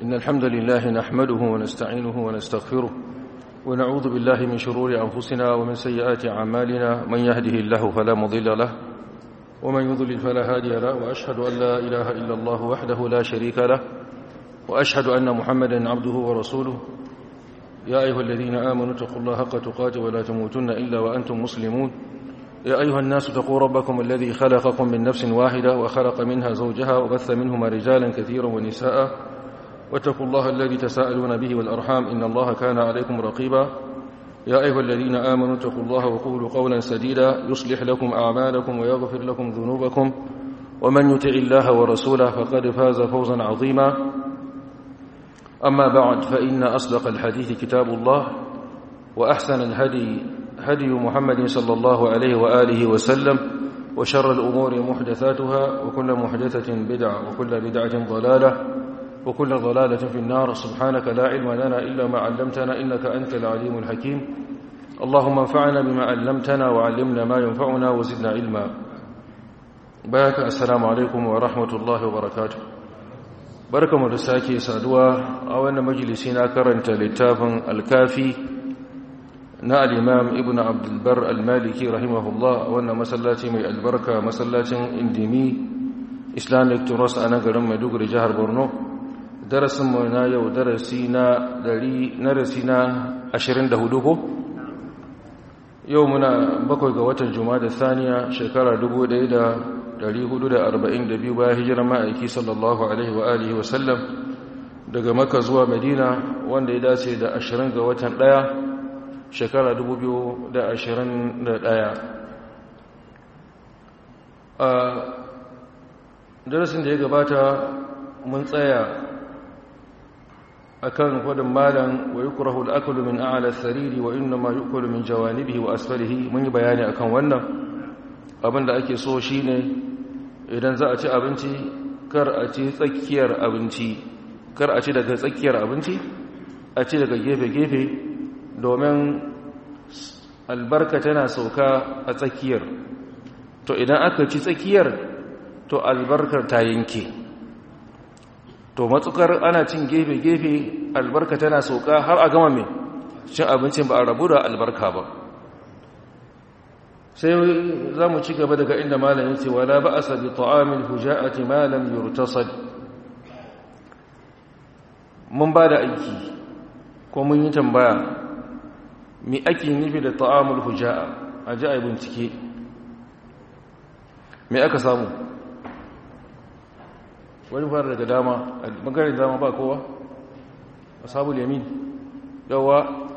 إن الحمد لله نحمده ونستعينه ونستغفره ونعوذ بالله من شرور أنفسنا ومن سيئات أعمالنا من يهده الله فلا مضل له ومن يضلل فلا هادي له وأشهد أن لا إله إلا الله وحده لا شريك له وأشهد أن محمدا عبده ورسوله يا أيها الذين آمنوا اتقوا الله حق تقاته ولا تموتن إلا وأنتم مسلمون يا أيها الناس اتقوا ربكم الذي خلقكم من نفس واحدة وخلق منها زوجها وبث منهما رجالا كثيرا ونساء واتقوا الله الذي تساءلون به والأرحام إن الله كان عليكم رقيبا يا أيها الذين آمنوا اتقوا الله وقولوا قولا سديدا يصلح لكم أعمالكم ويغفر لكم ذنوبكم ومن يطع الله ورسوله فقد فاز فوزا عظيما أما بعد فإن أصدق الحديث كتاب الله وأحسن الهدي هدي محمد صلى الله عليه وآله وسلم وشر الأمور محدثاتها وكل محدثة بدعة وكل بدعة ضلالة وكل ضلالة في النار سبحانك لا علم لنا إلا ما علمتنا إنك أنت العليم الحكيم اللهم انفعنا بما علمتنا وعلمنا ما ينفعنا وزدنا علما بارك السلام عليكم ورحمة الله وبركاته barkamu da sake saduwa a wannan majalisi na karanta littafin alkafi na al'imam ibn abdulbar al-maliki rahimahullah a wannan masallaci mai albarka masallacin indimi islamic turos a nan garin maiduguri jihar borno darasinmu na yau darasi na darasi na 24 ko yau muna bakwai ga watan juma'a da saniya shekara 1442 bayan hijirar ma'aiki sallallahu alaihi wa alihi wa sallam daga maka zuwa madina wanda ya dace da 20 ga watan ɗaya shekara 2021 a darasin da ya gabata mun tsaya akan fadin malan wa yukrahu al-aklu min a'la as-sariri wa inma yu'kulu min jawanibihi wa asfalihi mun yi bayani akan wannan abinda ake so shine idan za a ci abinci kar a ci tsakiyar abinci kar a ci daga tsakiyar abinci a ci daga gefe-gefe domin albarka tana sauka a tsakiyar to idan aka ci tsakiyar to albarkar ta yanke to matsukar ana cin gefe-gefe albarka tana sauka har a gama mai cin abincin ba a rabu da albarka ba sai za mu ci gaba daga inda malamin ce wala ba a sabi ta'amin huja'ati malam yurtasad mun ba da aiki ko mun yi tambaya mi ake nufi da ta'amul huja'a a ji a yi bincike me aka samu wani fara daga dama a magarin dama ba kowa a sabu yamin yawa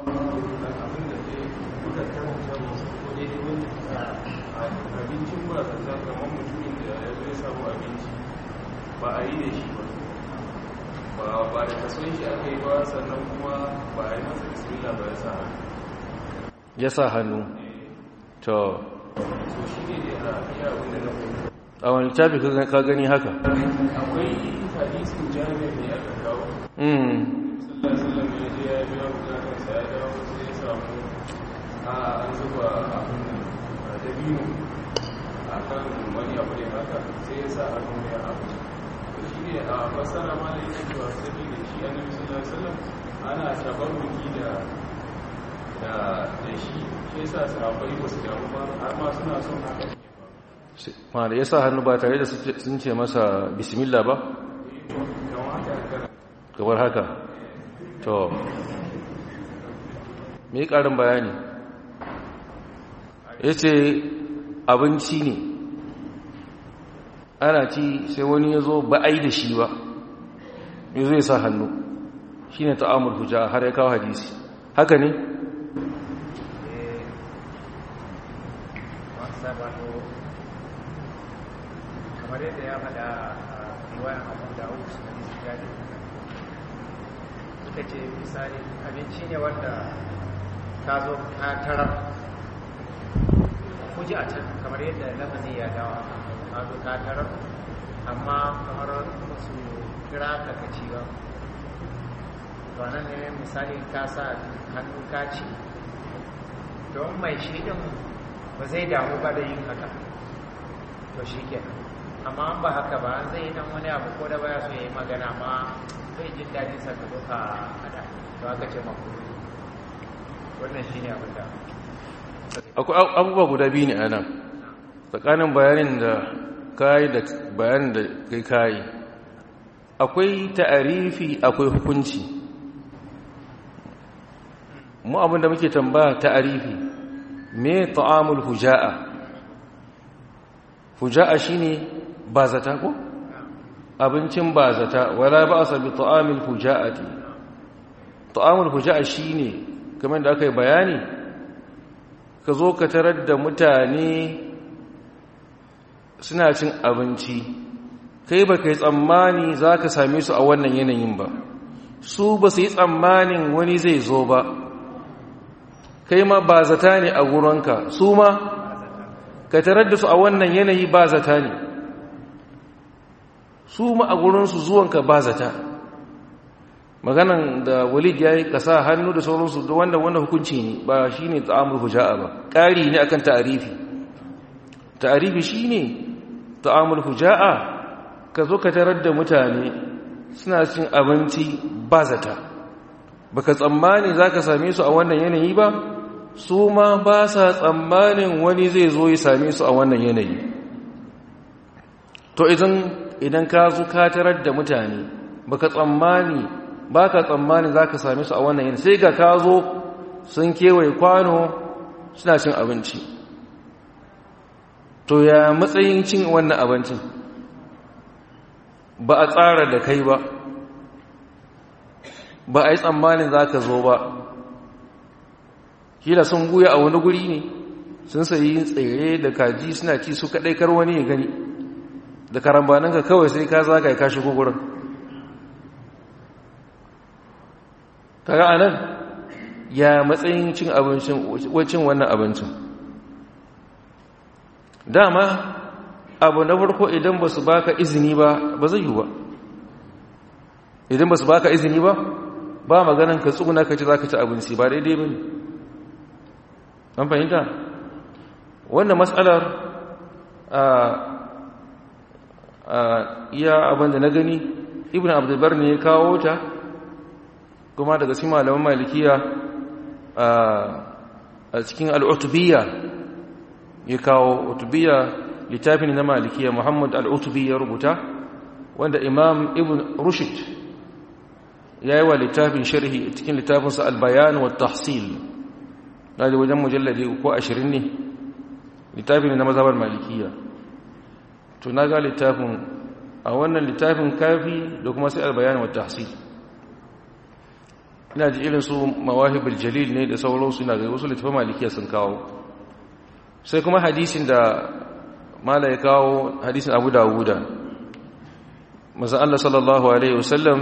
abincin ba ka kamar mutumin da ya zai samu abinci ba a yi da shi ba ba da kason shi aka yi ba sannan kuma ba a yi masa bismillah ba ya sa hannu ya sa hannu to so shi ne da iya abin da na kuma a wani tafi ka gani haka akwai hadisin jami'ar ne aka kawo mm sallallahu sallam ya je ya biya bukatarsa ya dawo sai ya samu a an zuba abin da dabino a kan wani abu da haka sai ya sa hannu ya abu shi ne a masana ma da yake cewa sabi da shi annabi sallallahu alaihi wasallam ana tabarruki da da da shi shi yasa sahabbai ba su damu ba har ma suna son haka ma da ya sa hannu ba tare da sun ce masa bismillah ba kamar haka kana gabar haka to me ƙarin bayani ya ce abinci ne ana ci sai wani ya zo ba a yi da shi ba ya zo ya sa hannu shi ne ta'amur hujja har ya kawo hadisi haka ne kamar yadda ya faɗa a riwayar abu da hau su ne su gadi suka ce misali abinci ne wanda ka zo ka tarar kuji a can kamar yadda lafazi ya dawa ka zo ka tarar amma kamar su kira ka kaci ba to nan ne misali ka sa hannu ka ci don mai shi din ba zai damu ba da yin haka to shi kenan amma ba haka ba zai dan wani abu ko da baya so ya yi magana ma sai jin daɗin sa ka zo ka hada to aka ce makruhi wannan shine abin da akwai abubuwa guda biyu ne a nan tsakanin bayanin da kayi da bayanin da kai kayi akwai ta'arifi akwai hukunci mu abin da muke tambaya ta'arifi me ta'amul huja'a huja'a shine bazata ko abincin bazata wala ba'sa bi ta'amil huja'ati ta'amul huja'a shine kamar da aka yi bayani ka zo ka tarar da mutane suna cin abinci kai ba ka yi tsammani za ka same su a wannan yanayin ba su ba su yi tsammanin wani zai zo ba kai ma ba zata ne a gurinka su ma ka tarar da su a wannan yanayi ba zata ne su ma a gurinsu zuwanka ba zata maganan da walid ya yi kasa hannu da sauransu da wanda wanda hukunci ne ba shi ne ta'amul huja'a ba ƙari ne akan ta'arifi ta'arifi shi ne ta'amul huja'a ka zo ka tarar da mutane suna cin abinci ba zata baka tsammani za ka same su a wannan yanayi ba su ma ba sa tsammanin wani zai zo ya same su a wannan yanayi to idan ka zo ka tarar da mutane baka tsammani ba ka tsammani za ka same su a wannan yanayi sai ga ka zo sun kewaye kwano suna cin abinci to ya matsayin cin wannan abincin ba a tsara da kai ba ba a yi tsammanin za ka zo ba kila sun guya a wani guri ne sun sayi tsere da kaji suna ci su kaɗai kar wani ya gani da karambaninka kawai sai ka zaga ya kashi gugurin kaga anan ya matsayin cin abincin wacin wannan abincin dama abu na farko idan ba su baka izini ba ba zai yi ba idan ba su baka izini ba ba maganan ka tsuguna ka ci za ka ci abinci ba daidai ba ne an fahimta wannan matsalar a iya abin da na gani ibn abdulbar ne ya kawo ta kuma daga cikin malaman malikiya a cikin al'utubiyya ya kawo utubiyya littafin na malikiya muhammad al'utubiyya rubuta wanda imam ibn rushid ya yi wa littafin sharhi cikin littafinsa albayan wa tahsil na da wajen mujallade ko ashirin ne littafin na mazabar malikiya to na ga littafin a wannan littafin kafi da kuma sai albayan wa tahsil ina ji irin su mawahibul jalil ne da sauransu ina ga wasu littafin malikiya sun kawo sai kuma hadisin da mala ya kawo hadisin abu dawuda maza Allah sallallahu alaihi wasallam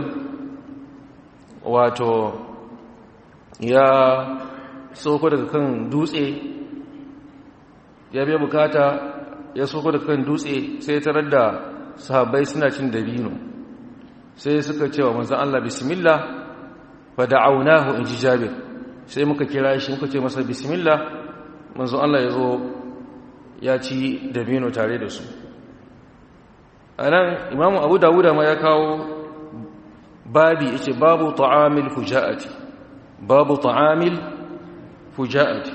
wato ya soko daga kan dutse ya biya bukata ya soko daga kan dutse sai tarar da sahabbai suna cin dabino sai suka cewa manzan Allah bismillah fa da'awnahu in ji jabir sai muka kira shi muka ce masa bismillah manzan Allah ya zo ya ci dabino tare da su a nan imamu abu dawuda ma ya kawo babi yace babu ta'amil fuja'ati babu ta'amil fuja'ati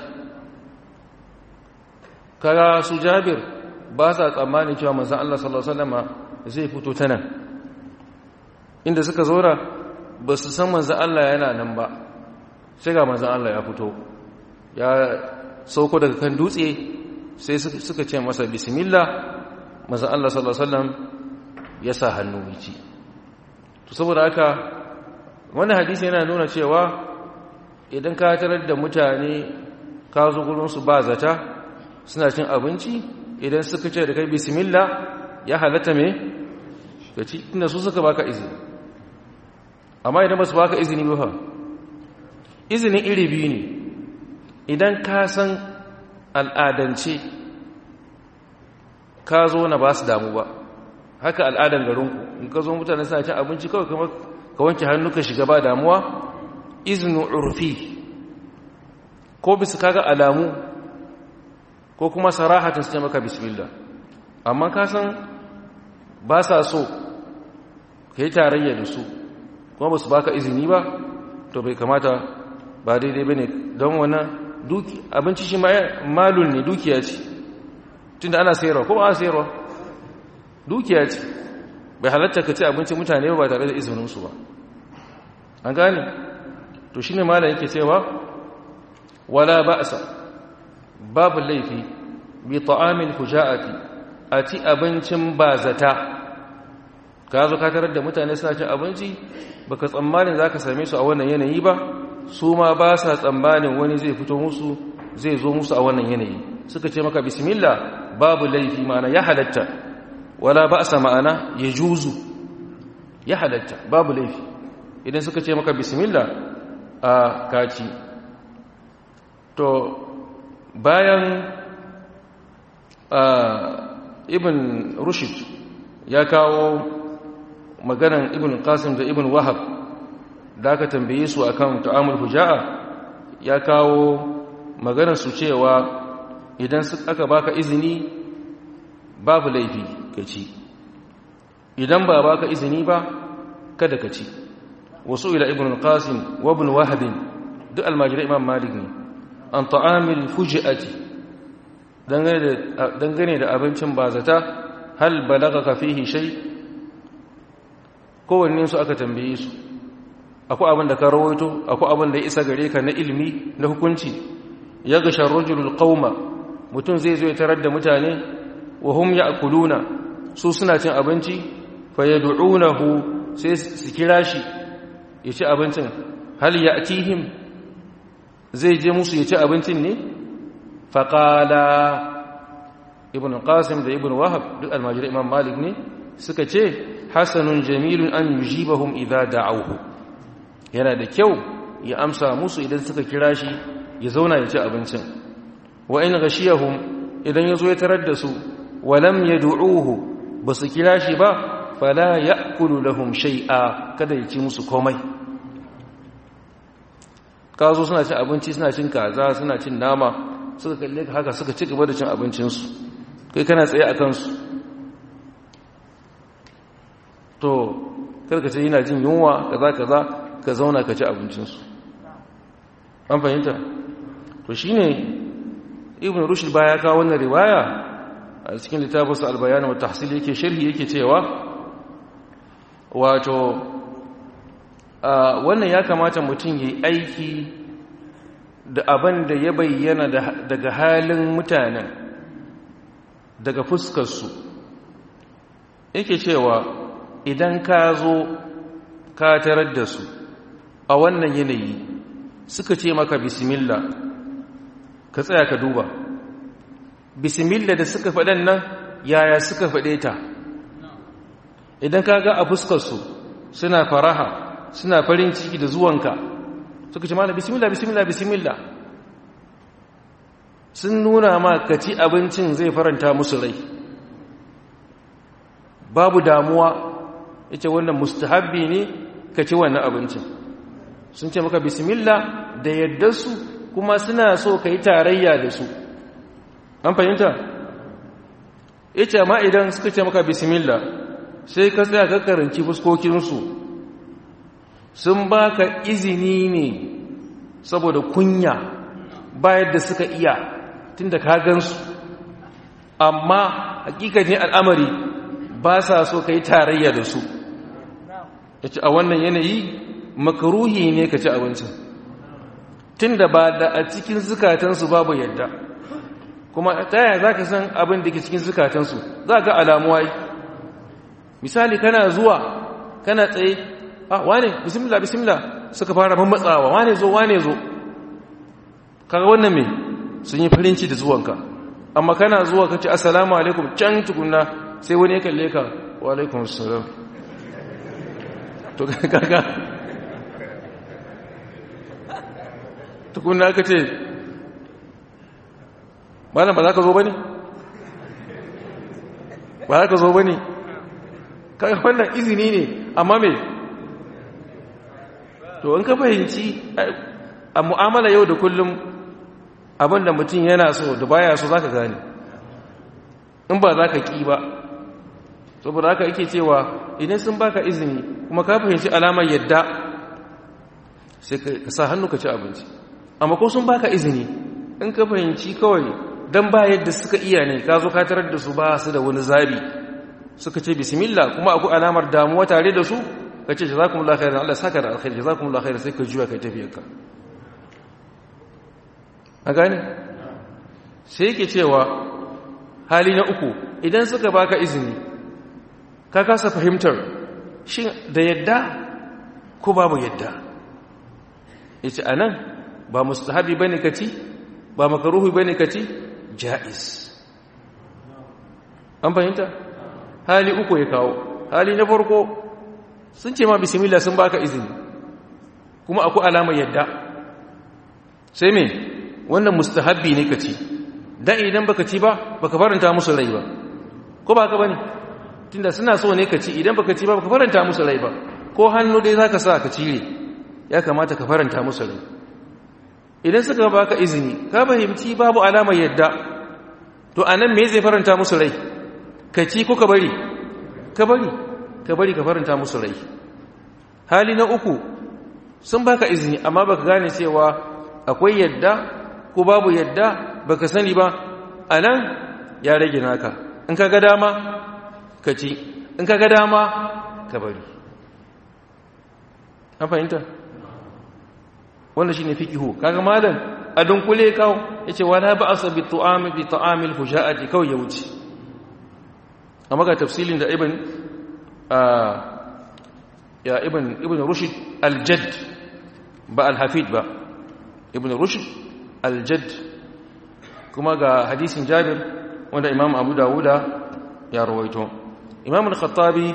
kaga su jabir ba sa tsammanin cewa manzon Allah sallallahu alaihi wasallam zai fito ta nan inda suka zora ba su san manzon Allah yana nan ba sai ga manzon Allah ya fito ya sauko daga kan dutse sai suka ce masa bismillah manzon Allah sallallahu alaihi wasallam ya sa hannu wici to saboda haka wannan hadisi yana nuna cewa idan ka tarar da mutane ka zo gurinsu ba zata suna cin abinci idan suka ce da kai bismillah ya halatta me ka ci inda su suka baka izini amma idan ba su baka izini ba fa izinin iri biyu ne idan ka san al'adance ka zo na ba su damu ba haka al'adan garinku in ka zo mutane suna cin abinci kawai kamar ka wanke hannu ka shiga ba damuwa izinu urfi ko bisa kaga alamu ko kuma sarahatan su ce maka bismillah amma ka san ba sa so ka yi tarayya da su kuma ba su baka izini ba to bai kamata ba daidai ba ne don wannan abinci shi malun ne dukiya ce tun da ana sayarwa ko ba a sayarwa dukiya ce bai halatta ka ci abinci mutane ba tare da izininsu ba an gane to shi ne malam yake cewa wala ba'sa babu laifi bi ta'amin fuja'ati a ci abincin bazata ka zo ka tarar da mutane suna cin abinci baka tsammanin zaka same su a wannan yanayi ba su ma ba sa tsammanin wani zai fito musu zai zo musu a wannan yanayi suka ce maka bismillah babu laifi ma'ana ya halatta wala ba'sa ma'ana ya juzu ya halatta babu laifi idan suka ce maka bismillah a kaci to bayan ibn rushd ya kawo maganan ibn qasim da ibn wahab da aka tambaye su akan ta'amul huja'a ya kawo maganar su cewa idan aka baka izini babu laifi ka ci idan ba baka izini ba kada ka ci wasu ila ibn qasim wa ibn wahab duk almajirai imam malik ne an ta'amil fuji'ati dangane da abincin bazata hal balagaka fihi shay kowanne su aka tambaye su akwai abin da ka rawaito akwai abin da ya isa gare ka na ilimi na hukunci ya ga sharrujul qauma mutum zai zo ya tarar da mutane wa hum ya'kuluna su suna cin abinci fa yad'unahu sai su kira shi ya ci abincin hal ya'tihim zai je musu ya ci abincin ne faƙala ibn qasim da ibn wahab duk almajirai imam malik ne suka ce hasanun jamilun an yujibahum idza da'awhu yana da kyau ya amsa musu idan suka kira shi ya zauna ya ci abincin wa in ghashiyahum idan yazo ya tarar da su walam yad'uhu basu kira shi ba fala ya'kulu lahum shay'a kada ya ci musu komai ka zo suna cin abinci suna cin kaza suna cin nama suka kalle ka haka suka ci gaba da cin abincinsu kai kana tsaye a kansu to karka ce yana jin yunwa kaza kaza ka zauna ka ci abincinsu an fahimta to shine ibn rushd baya kawo wannan riwaya a cikin littafinsa albayan wa tahsil yake sharhi yake cewa wato wannan ya kamata mutum yi aiki da abin da ya bayyana daga halin mutanen daga fuskarsu yake cewa idan ka zo ka tarar da su a wannan yanayi suka ce maka bismillah ka tsaya ka duba bismillah da suka faɗan nan yaya suka faɗe ta idan ka ga a fuskarsu suna faraha suna farin ciki da zuwanka suka ce mana bismillah bismillah bismillah sun nuna ma ka ci abincin zai faranta musu rai babu damuwa yace wannan mustahabbi ne ka ci wannan abincin sun ce maka bismillah da yadda su kuma suna so ka yi tarayya da su an fahimta yace amma idan suka ce maka bismillah sai ka tsaya ka karanci fuskokinsu sun baka izini ne saboda kunya bayar da suka iya tun da ka gansu amma hakikanin al'amari ba sa so ka yi tarayya da su ya ci a wannan yanayi makaruhi ne ka ci abincin tun da ba da a cikin zukatansu babu yadda kuma ta yaya za ka san abin da ke cikin zukatansu za ga alamuwa misali kana zuwa kana tsaye ah wane bismillah bismillah suka fara mammatsawa wane zo wane zo kaga wannan me sun yi farinci da zuwanka amma kana zuwa ka ce assalamu alaikum can tukunna sai wani ya kalle ka wa alaikum assalam to kaga tukunna ka ce malam ba za ka zo ba ne ba za ka zo ba ne kaga wannan izini ne amma me to in ka fahimci a mu'amala yau da kullum abinda mutum yana so da baya so zaka gane in ba za ka ƙi ba saboda haka yake cewa idan sun baka izini kuma ka fahimci alamar yadda sai ka sa hannu ka ci abinci amma ko sun baka izini in ka fahimci kawai don ba yadda suka iya ne ka zo ka tarar da su ba su da wani zabi suka ce bismillah kuma akwai alamar damuwa tare da su ka ce jazakumullahu khairan Allah saka da alkhairi jazakumullahu khairan sai ka juya kai tafiyarka a gane sai yake cewa hali na uku idan suka baka izini ka kasa fahimtar shin da yadda ko babu yadda yace anan ba mustahabi bane kaci ba makaruhi bane kaci jaiz an fahimta hali uku ya kawo hali na farko sun ce ma bismillah sun baka izini kuma akwai alamar yadda sai me wannan mustahabbi ne kaci dan idan baka ci ba baka faranta musu rai ba ko ba ka bane tunda suna so ne kaci idan baka ci ba baka faranta musu rai ba ko hannu dai zaka sa ka cire ya kamata ka faranta musu rai idan suka baka izini ka fahimci babu alamar yadda to anan me zai faranta musu rai ka ci ko ka bari ka bari ka bari ka faranta musu rai hali na uku sun baka izini amma baka gane cewa akwai yadda ko babu yadda baka sani ba anan ya rage naka in ka ga dama ka ci in ka ga dama ka bari an fahimta wannan shine fiqihu kaga malam a dunkule kawo yace wala ba'sa bi tu'ami bi ta'amil fuja'ati kawai ya wuce amma ga tafsilin da ibn ya ibn ibn rushd al-jadd ba al-hafid ba ibn rushd al-jadd kuma ga hadisin jabir wanda imam abu dawuda ya rawaito imam al-khattabi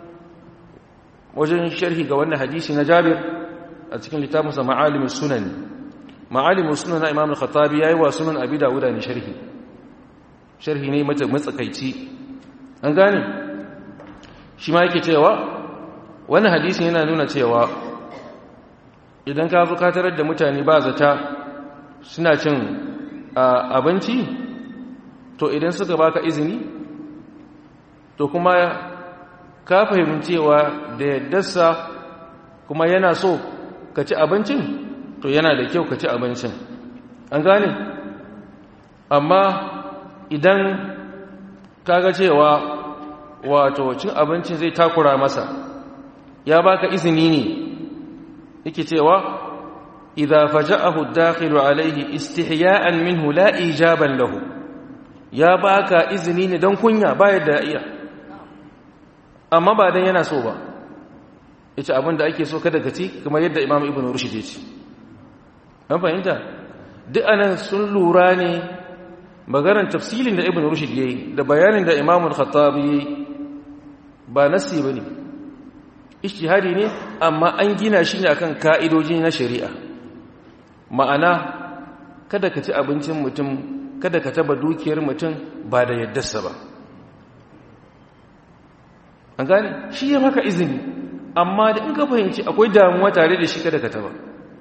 wajen sharhi ga wannan hadisi na jabir a cikin littafinsa ma'alimus sunan ma'alimus sunan na imam al-khattabi yayi wa sunan abi dawuda ne sharhi sharhi ne mata matsakaici an gane shi ma yake cewa wannan hadisin yana nuna cewa idan ka zo ka tarar da mutane ba zata suna cin abinci to idan suka baka izini to kuma ka fahimcewa da yaddarsa kuma yana so ka ci abincin to yana da kyau ka ci abincin an gane amma idan kaga cewa wato cin abincin zai takura masa ya baka izini ne yake cewa idza faja'ahu ad-dakhilu alayhi istihya'an minhu la ijaban lahu ya baka izini ne don kunya ba yadda iya amma ba dan yana so ba yace abin da ake so kada ka ci kamar yadda Imam Ibn Rushd ya ce an fahimta duk anan sun lura ne maganar tafsilin da Ibn Rushd yayi da bayanin da Imam Al-Khattabi yayi ba nasi bane ijtihadi ne amma an gina shi ne akan ka'idoji na shari'a ma'ana kada ka ci abincin mutum kada ka taba dukiyar mutum ba da yaddarsa ba an gane shi ya maka izini amma da in ka fahimci akwai damuwa tare da shi kada ka taba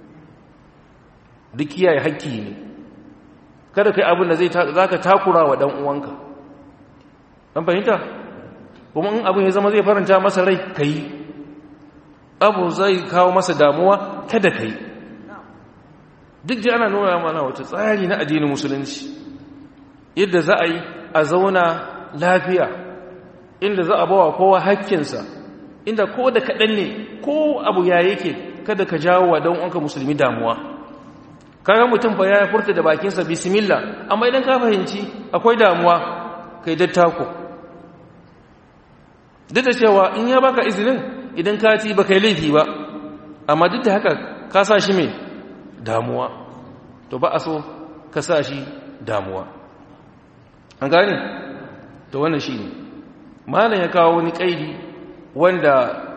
duk kiyaye haƙƙi ne kada kai abin da za ka takura wa uwanka an fahimta kuma in abin ya zama zai faranta masa rai ka yi abu zai kawo masa damuwa kada ka yi duk ji ana nuna mana wata tsari na addinin musulunci yadda za a yi a zauna lafiya inda za a bawa kowa hakkinsa inda ko da kaɗan ne ko abu ya yake kada ka jawo wa don wanka musulmi damuwa kayan mutum fa ya furta da bakinsa bismillah amma idan ka fahimci akwai damuwa kai dattako duk da cewa in ya baka izinin idan ka ci ba kai laifi ba amma duk da haka ka sa shi mai damuwa to ba a so ka sa shi damuwa an gane to wannan shi ne malam ya kawo wani kaidi wanda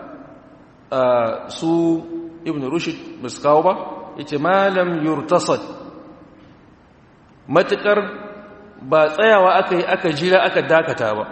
su ibn rushd ba su kawo ba ya ce malam yurtasad matukar ba tsayawa aka yi aka jira aka dakata ba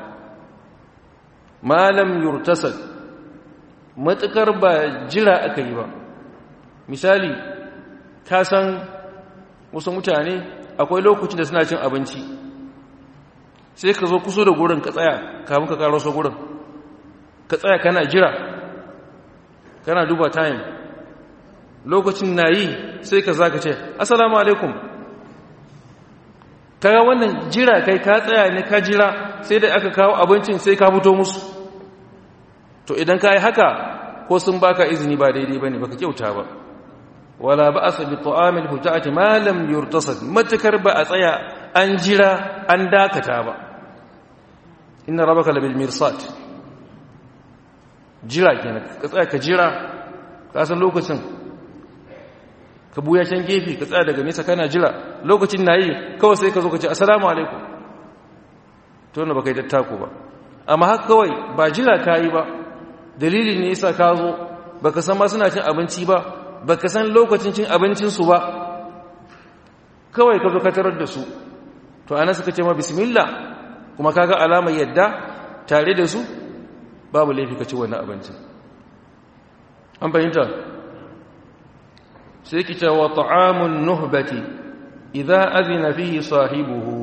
malam yurtasad matukar ba jira aka yi ba misali ka san wasu mutane akwai lokacin da suna cin abinci sai ka zo kusa da gurin ka tsaya kamun ka karo su gurin ka tsaya kana jira kana duba time lokacin na yi sai ka za ka ce assalamu alaikum kaga wannan jira kai ka tsaya ne ka jira sai da aka kawo abincin sai ka fito musu to idan ka yi haka ko sun baka izini ba daidai ba ne baka kyauta ba wala ba a sabi ta'amil hujjati malam yurtasad matukar ba a tsaya an jira an dakata ba inna rabaka labil mirsat jira kenan ka tsaya ka jira ka san lokacin ka buya can gefe ka tsaya daga nesa kana jira lokacin na yi kawai sai ka zo ka ce assalamu alaikum to wanda baka yi dattako ba amma haka kawai ba jira ka yi ba dalilin ne yasa ka zo baka san ma suna cin abinci ba baka san lokacin cin abincinsu ba kawai ka zo ka tarar da su to ana suka ce ma bismillah kuma kaga alamar yadda tare da su babu laifi ka ci wannan abincin an fahimta sai ki ce wa ta'amun nuhbati idza azina fihi sahibuhu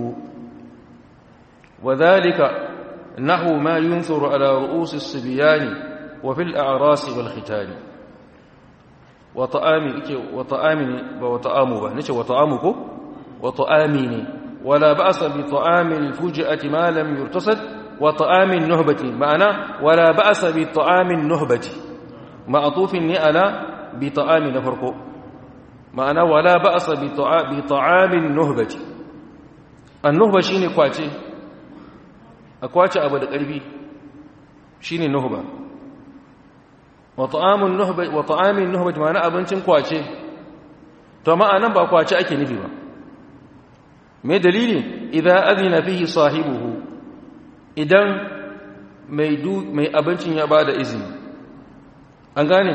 wa dhalika nahu ma yunthuru ala ru'us as-sibyan wa fil a'ras wal khitan wa ta'ami ke wa ta'ami ba wa ta'amu ba nace wa ta'amu ko wa ta'ami ne wala ba'sa bi ta'ami al-fuj'ati ma lam yurtasad wa ta'ami an-nuhbati ma'ana wala ba'sa bi ta'ami an-nuhbati ma'tufin ni ala bi ta'ami na farko ma'ana wala ba'sa bi ta'amin nuhbati an-nuhba shine kwace a kwace abu da ƙarfi shine nuhba wa ta'amun nuhba wa ta'amin nuhbati ma'ana abincin kwace to ma'anan ba kwace ake nufi ba me dalili idan azina fihi sahibuhu idan mai du mai abincin ya bada izini an gane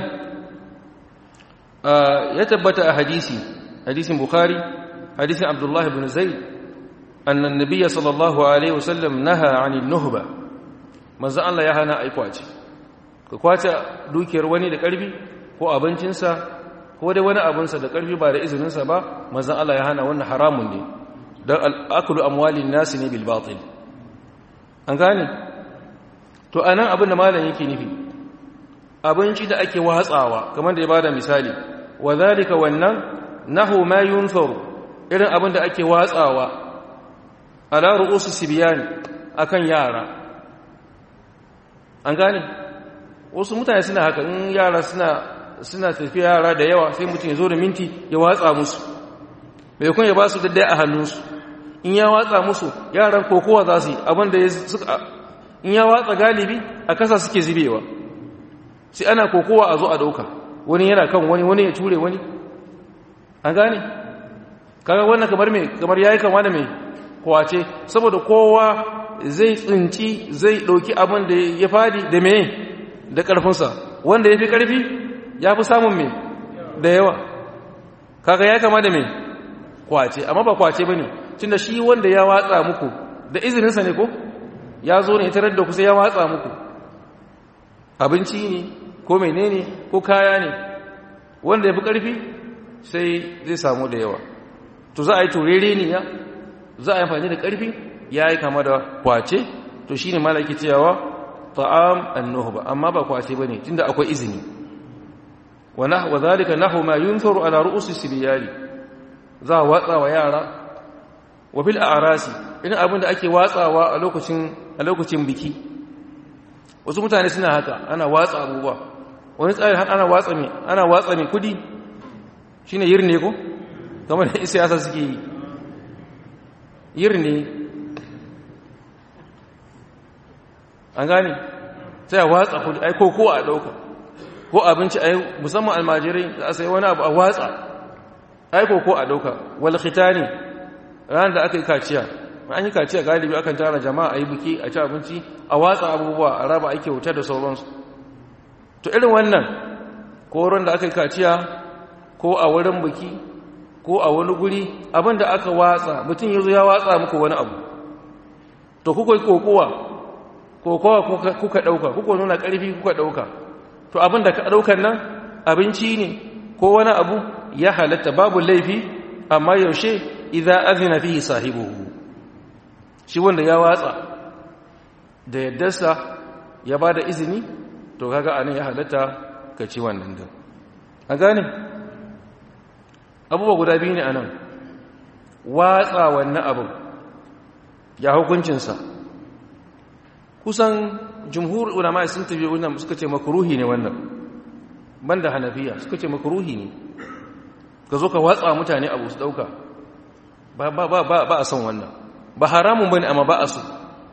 ya tabbata a hadisi hadisin bukhari hadisin abdullahi ibn zaid annan nabiyya sallallahu alaihi wasallam naha anil nuhba manzo Allah ya hana ai kwace ka kwace dukiyar wani da karfi ko abincinsa ko dai wani abinsa da karfi ba da izininsa ba manzo Allah ya hana wannan haramun ne dan al-aklu amwalin nas ne bil batil an gane to anan abin da malam yake nufi abinci da ake watsawa kamar da ya bada misali wa zalika wannan nahu ma yunfaru irin abin da ake watsawa ala ru'usu sibyan akan yara an gane wasu mutane suna haka in yara suna suna tafiya yara da yawa sai mutum ya zo da minti ya watsa musu bai kun ya ba su daddai a hannunsu in ya watsa musu yaran kokowa za su yi abin da ya suka in ya watsa galibi a kasa suke zubewa sai ana kokowa a zo a dauka wani yana kan wani wani ya ture wani an gane kaga wannan kamar me kamar yayi kama da me kwace saboda kowa zai tsinci zai dauki abin da ya fadi da me da karfinsa wanda yafi karfi yafi samun me da yawa kaga yayi kama da me kwace amma ba kwace bane tunda shi wanda ya watsa muku da izininsa ne ko ya zo ne tarar da ku sai ya watsa muku abinci ne ko menene ko kaya ne wanda ya fi ƙarfi sai zai samu da yawa to za a yi turere ne ya za a yi amfani da ƙarfi ya yi kama da kwace to shi ne malaki cewa ta'am annuhu ba amma ba kwace ba ne tunda akwai izini wa zalika nahu ma yunfaru ala ru'usi sibiyari za a watsa wa yara wa bil a'rasi irin abin da ake watsawa a lokacin a lokacin biki wasu mutane suna haka ana watsa abubuwa wani tsari har ana watsa mai ana watsa mai kudi shine yirne ko kamar da siyasa suke yi yirne an gane sai a watsa kudi ai ko ko a dauka ko abinci ai musamman almajirai za a sai wani abu a watsa ai ko ko a dauka wal khitani ran da aka yi kaciya an yi kaciya galibi akan tara jama'a a yi buki a ci abinci a watsa abubuwa a raba ake wuta da sauransu to irin wannan koron da aka yi kaciya ko a wurin buki ko a wani guri abinda aka watsa mutum ya zo ya watsa muku wani abu to kuka yi kokowa kokowa kuka ɗauka kuka nuna ƙarfi kuka ɗauka to abinda ka ɗaukan nan abinci ne ko wani abu ya halatta babu laifi amma yaushe idza azina fihi sahibuhu shi wanda ya watsa da yaddarsa ya bada izini to kaga anan ya halatta ka ci wannan din a gane abubuwa guda biyu ne a nan watsa wannan abin ya hukuncinsa kusan jumhur ulama sun tafi wannan suka ce makruhi ne wannan banda hanafiya suka ce makruhi ne ka zo ka watsa mutane abu su dauka ba ba ba ba a son wannan ba haramun bane amma ba a so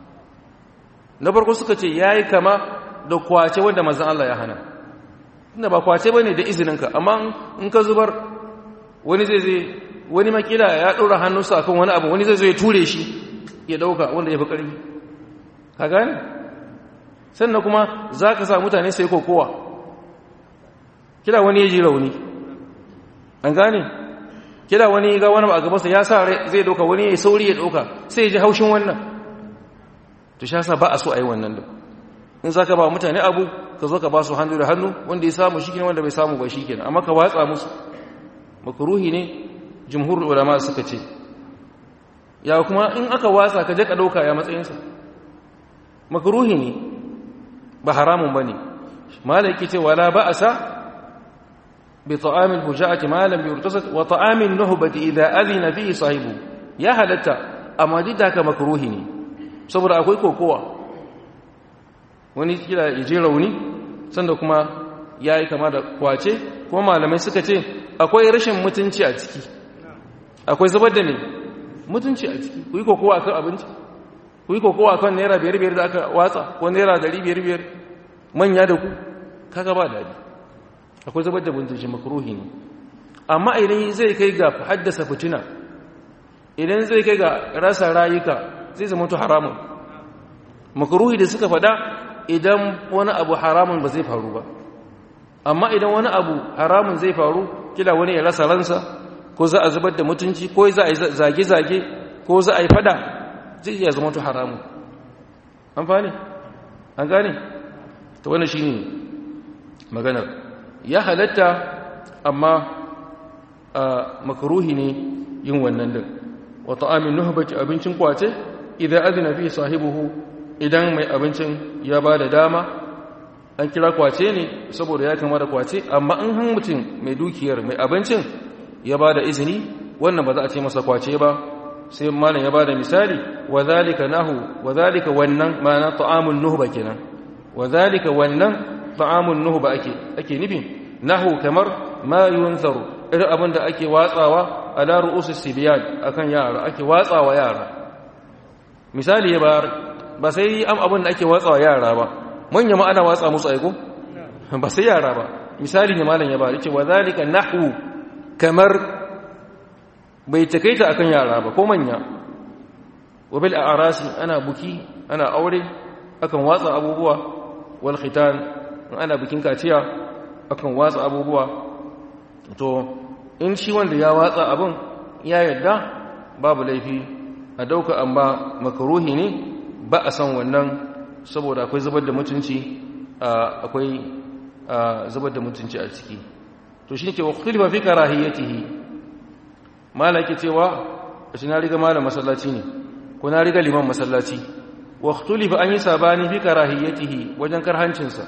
na farko suka ce yayi kama da kwace wanda manzon Allah ya hana inda ba kwace bane da izininka amma in ka zubar wani zai zai wani makila ya ɗora hannunsa akan wani abu wani zai zo ya ture shi ya ɗauka wanda ya fi ƙarfi ka gane sannan kuma za ka sa mutane sai kokowa kila wani ya ji rauni an gane kila wani ga wani a gabansa ya sa zai ɗauka wani ya sauri ya ɗauka sai ya ji haushin wannan to sha sa ba a so a yi wannan da in za ka ba mutane abu ka zo ka ba su hannu da hannu wanda ya samu shi wanda bai samu ba shi kenan amma ka watsa musu makaruhi ne jumhur ulama suka ce ya kuma in aka watsa ka je ka dauka ya matsayinsa makruhi ne ba haramun bane malaki ce wala ba'sa bi ta'amil hujati ma lam yurtasad wa ta'amil nuhbati idha adhina fihi sahibu ya halatta amma dida ka makruhi ne saboda akwai kokowa wani kila yaje rauni sanda kuma yayi kama da kwace kuma malamai suka ce akwai rashin mutunci a ciki akwai zubar da ne mutunci a ciki ku yi kokowa kan abinci ku yi kokowa kan naira biyar biyar da aka watsa ko naira dari biyar biyar manya da ku kaga ba daɗi akwai zubar da mutunci makaruhi ne amma idan zai kai ga haddasa fitina idan zai kai ga rasa rayuka zai zama to haramun makaruhi da suka faɗa idan wani abu haramun ba zai faru ba amma idan wani abu haramun zai faru kila wani ya rasa ransa ko za a zubar da mutunci ko za a yi zage-zage ko za a yi fada zai iya zama to haramun an fane an gane ta wani shi ne maganar ya halatta amma a makaruhi ne yin wannan din wata amin nuhbaci abincin kwace idan azina fi sahibuhu idan mai abincin ya ba da dama an kira kwace ne saboda ya kama da kwace amma in han mutum mai dukiyar mai abincin ya ba da izini wannan ba za a ce masa kwace ba sai malam ya ba da misali wa zalika nahu wa zalika wannan ma'ana ta'amun nuhba kenan wa zalika wannan ta'amun nuhba ake ake nufin nahu kamar ma yunzaru irin abin da ake watsawa ala ru'usis sibyan akan yara ake watsawa yara misali ya bayar ba sai am abin da ake watsawa yara ba manya ma ana watsa musu aiko ba sai yara ba misali ne malam ya ba yace wa zalika nahwu kamar bai takaita akan yara ba ko manya wa bil a'rasi ana buki ana aure akan watsa abubuwa wal khitan ana bikin kaciya akan watsa abubuwa to in shi wanda ya watsa abin ya yadda babu laifi a dauka amma makaruhi ne ba a san wannan saboda akwai zubar da mutunci akwai zubar da mutunci a ciki to shi ne ke wakil ba fi karahiyatihi malaki cewa shi na riga malam masallaci ne ko na riga liman masallaci wakil ba an yi sabani fi karahiyatihi wajen karhancinsa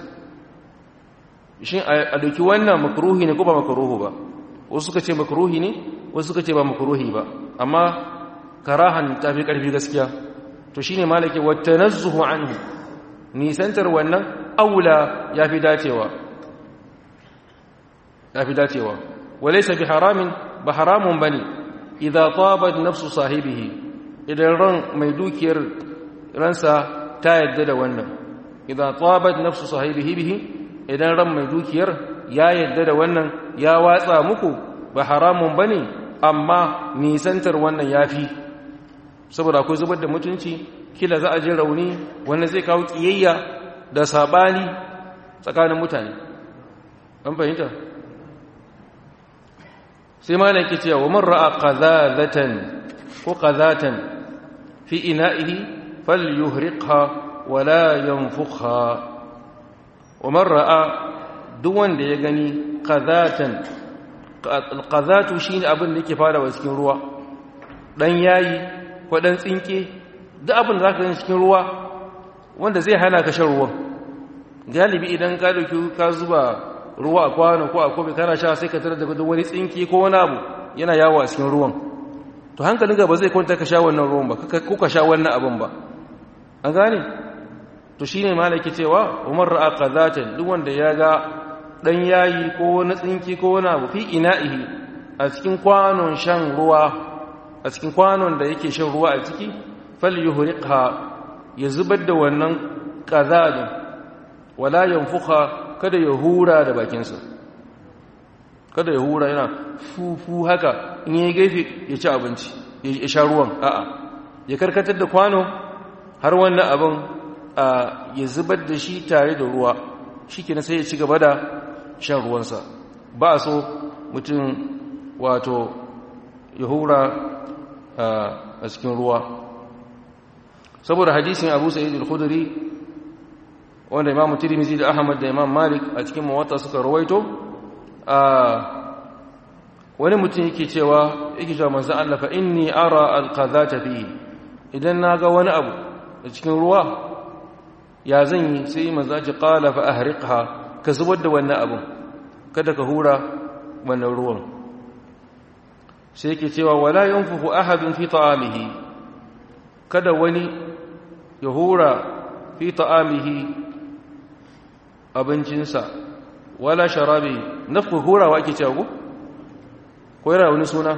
shi a doki wannan makaruhi ne ko ba makaruhu ba wasu suka ce makaruhi ne wasu suka ce ba makaruhi ba amma karahan ta fi ƙarfi gaskiya to shine malaki wa tanazzuhu anhu nisantar wannan aula ya fi dacewa ya fi dacewa walaysa bi haramin ba haramun bane idza tabat nafsu sahibihi idan ran mai dukiyar ransa ta yadda da wannan idza tabat nafsu sahibihi bihi idan ran mai dukiyar ya yadda da wannan ya watsa muku ba haramun bane amma nisantar wannan yafi saboda akwai zubar da mutunci kila za a je rauni wannan zai kawo kiyayya da sabani tsakanin mutane an fahimta sai ma ke cewa wa man ra'a qazazatan ko qazatan fi ina'ihi falyuhriqha wa la yanfukha wa man ra'a duk wanda ya gani qazatan qazatu shine abin da yake fara cikin ruwa dan yayi ko dan tsinke duk abin da za ka gani cikin ruwa wanda zai hana ka shan ruwan galibi idan ka dauki ka zuba ruwa a kwano ko a kofi kana sha sai ka tarar da wani tsinki ko wani abu yana yawo a cikin ruwan to hankalinka ba zai kwanta ka sha wannan ruwan ba ko ka sha wannan abin ba an gane to shine malaki cewa umar ra'a qadatan duk wanda ya ga dan yayi ko wani tsinki ko wani abu fi ina'ihi a cikin kwanon shan ruwa a cikin kwanon da yake shan ruwa a ciki falyuhriqha ya zubar da wannan qadadin wala yanfukha kada ya hura da bakinsa kada ya hura yana fufu haka in yi gefe ya ci abinci ya sha ruwan a'a ya karkatar da kwano har wannan abin ya zubar da shi tare da ruwa shi ke sai ya ci gaba da shan ruwansa ba a so mutum wato ya hura a cikin ruwa saboda hadisin abu sa'id al-khudri wanda imam tirmidhi da ahmad da imam malik a cikin muwatta suka rawaito wani mutum yake cewa yake cewa manzo Allah fa inni ara al-qadhata fi idan naga wani abu a cikin ruwa ya zan yi sai manzo ji qala fa ahriqha ka zubar da wannan abun kada ka hura wannan ruwan sai yake cewa wala yanfuhu ahadun fi ta'amihi kada wani ya hura fi ta'amihi abincinsa wala sharabi nafku hurawa ake cewa ko yana wani suna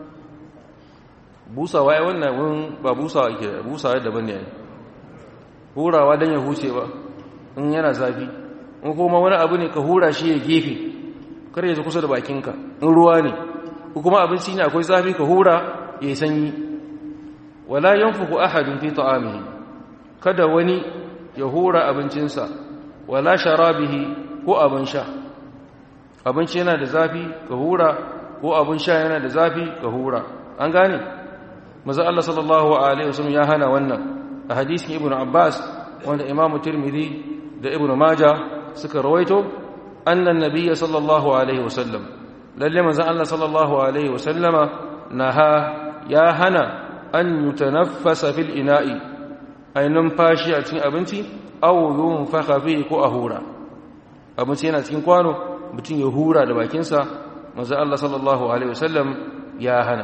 busawa ya wannan wani ba busawa ake busawa daban ne hurawa don ya huce ba in yana zafi in kuma wani abu ne ka hura shi ya gefe kar ya kusa da bakinka in ruwa ne ko kuma abinci ne akwai zafi ka hura ya yi sanyi wala yanfuku ahadun fi ta'amihi kada wani ya hura abincinsa wala sharabihi ko abin sha abinci yana da zafi ka hura ko abin sha yana da zafi ka hura an gane maza Allah sallallahu alaihi wasallam ya hana wannan a hadisin ibnu abbas wanda imamu tirmidhi da ibnu maja suka rawaito annan nabiyya sallallahu alaihi wasallam lalle manzo Allah sallallahu alaihi wasallama naha ya hana an yutanaffasa fil ina'i ay numfashi a cikin abinci aw yunfakha fihi ko ahura abinci yana cikin kwano mutum ya hura da bakinsa manzo Allah sallallahu alaihi wasallam ya hana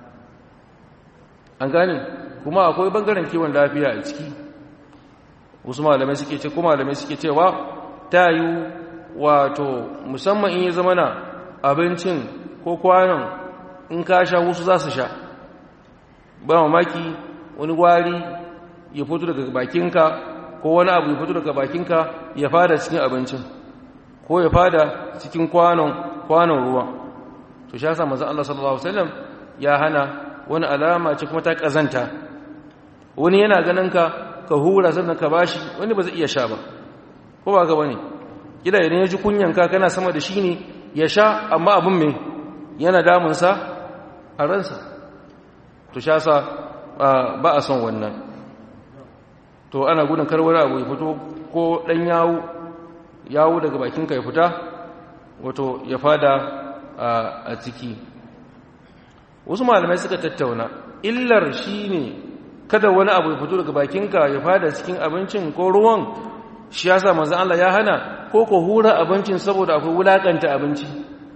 an gane kuma akwai bangaren kiwon lafiya a ciki wasu malamai suke ce kuma malamai suke cewa tayu wato musamman in ya zama na abincin ko kwanon in ka sha wasu za su sha ba mamaki wani gwari ya fito daga bakinka ko wani abu ya fito daga bakinka ya fada cikin abincin ko ya fada cikin kwanon kwanon ruwa to shi yasa manzon Allah sallallahu alaihi wasallam ya hana wani alama ce kuma ta kazanta wani yana ganin ka ka hura sannan ka bashi wani ba zai iya sha ba ko ba ga bane kila idan ya ji kunyan ka kana sama da shi ne ya sha amma abin me yana damun sa a ransa to shi yasa ba a son wannan to ana gudun karwar abu ya fito ko dan yawo yawo daga bakinka ya fita wato ya fada a ciki wasu malamai suka tattauna illar shi ne kada wani abu ya fito daga bakinka ya fada cikin abincin ko ruwan shi ya sa manzan Allah ya hana ko ko hura abincin saboda akwai wulakanta abinci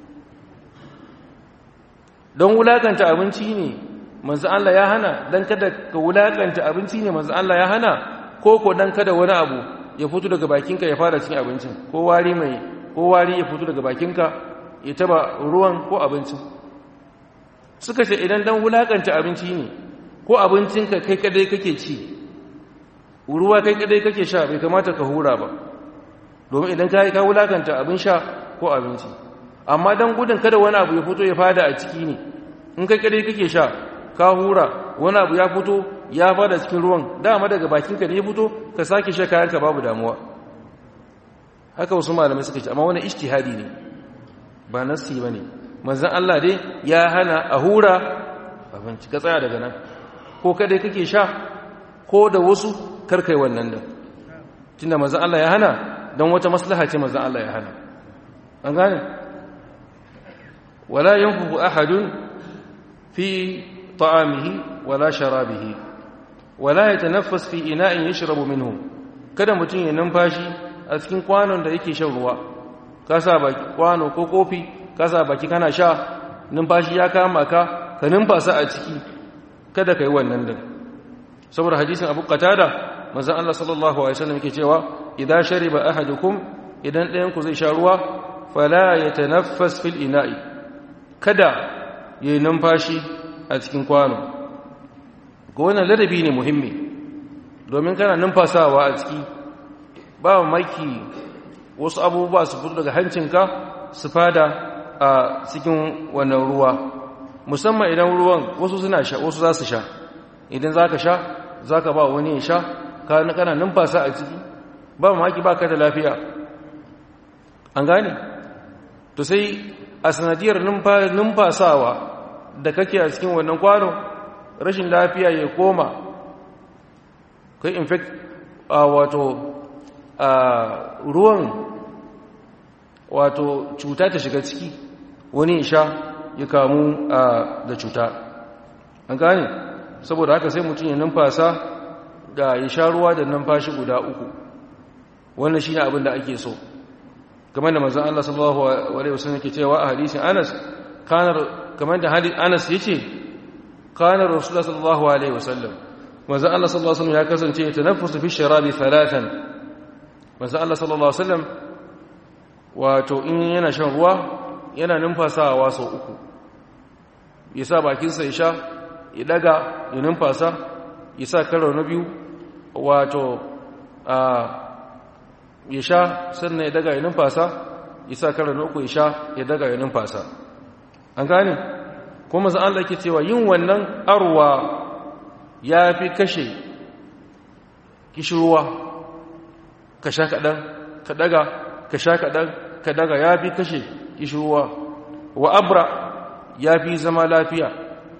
don wulakanta abinci ne manzan Allah ya hana don kada ka wulakanta abinci ne manzan Allah ya hana ko ko don kada wani abu ya fito daga bakinka ya fara cikin abincin ko wari mai ko wari ya fito daga bakinka ya taba ruwan ko abincin suka ce idan dan wulakanta abinci ne ko abincinka kai kadai kake ci ruwa kai kadai kake sha bai kamata ka hura ba domin idan ka yi ka wulakanta abin sha ko abinci amma dan gudun kada wani abu ya fito ya fada a ciki ne in kai kadai kake sha ka hura wani abu ya fito ya fada cikin ruwan dama daga bakinka ne ya fito ka sake sha kayanka babu damuwa haka wasu malamai suka ce amma wani ijtihadi ne ba nasi bane manzon Allah dai ya hana a hura abinci ka tsaya daga nan ko kada kake sha ko da wasu karkai wannan da tunda manzon Allah ya hana dan wata maslaha ce manzon Allah ya hana an gane wala yanfuhu ahadun fi ta'amihi wala sharabihi wala yatanaffas fi ina'in yashrabu minhu kada mutun ya numfashi a cikin kwanon da yake shan ruwa ka sa baki kwano ko kofi ka sa baki kana sha numfashi ya kama ka ka numfasa a ciki kada ka yi wannan din saboda hadisin abu qatada manzon Allah sallallahu alaihi wasallam yake cewa idza shariba ahadukum idan ɗayan ku zai sha ruwa fala yatanaffas fil ina'i kada yayi numfashi a cikin kwano ga wannan ladabi ne muhimmi domin kana numfasawa a ciki ba maki wasu abubuwa su fito daga hancinka su fada a cikin wannan ruwa musamman idan ruwan wasu suna sha wasu za su sha idan za ka sha za ka ba wani ya sha kana numfasa a ciki ba maki ba ka da lafiya an gane to sai a sanadiyar numfasawa da kake a cikin wannan kwano rashin lafiya ya koma kai infect a wato a ruwan wato cuta ta shiga ciki wani ya sha ya kamu da cuta an gane saboda haka sai mutum ya numfasa da ya sha ruwa da numfashi guda uku wannan shi ne abin da ake so kamar da mazan Allah sallallahu Alaihi wasallam yake cewa a hadisin Anas kamar da hadis Anas ya ce kanar Rasulullah sallallahu Alaihi wasallam mazan Allah sallallahu Alaihi wasallam ya kasance ya tanaffusu fi sharabi talatan mazan Allah sallallahu Alaihi wasallam wato in yana shan ruwa yana numfasawa sau uku ya sa bakinsa ya sha ya daga ya numfasa ya sa karo na biyu wato ya sha sannan ya daga ya numfasa ya sa karo na uku ya sha ya daga ya numfasa an gane kuma zan Allah ke cewa yin wannan arwa ya fi kashe kishirwa ka sha kaɗan ka daga ka sha kaɗan ka daga ya fi kashe kishirwa wa abra ya fi zama lafiya